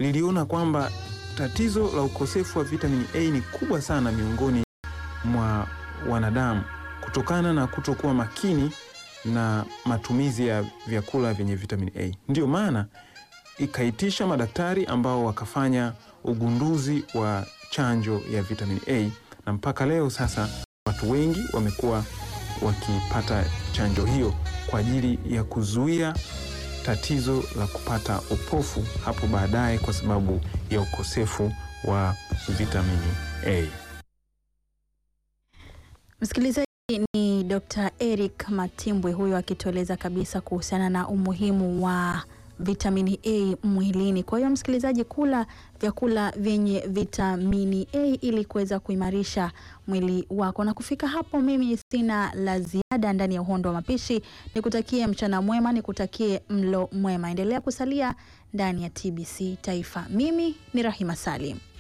liliona kwamba tatizo la ukosefu wa vitamini A ni kubwa sana miongoni mwa wanadamu kutokana na kutokuwa makini na matumizi ya vyakula vyenye vitamini A. Ndiyo maana ikaitisha madaktari ambao wakafanya ugunduzi wa chanjo ya vitamini A na mpaka leo sasa watu wengi wamekuwa wakipata chanjo hiyo kwa ajili ya kuzuia tatizo la kupata upofu hapo baadaye kwa sababu ya ukosefu wa vitamini A. Msikilizaji, ni Dr. Eric Matimbwe huyo akitueleza kabisa kuhusiana na umuhimu wa vitamini A mwilini. Kwa hiyo msikilizaji, kula vyakula vyenye vitamini A ili kuweza kuimarisha mwili wako. Na kufika hapo, mimi sina la ziada ndani ya uhondo wa mapishi. Nikutakie mchana mwema, nikutakie mlo mwema. Endelea kusalia ndani ya TBC Taifa. Mimi ni Rahima Salim.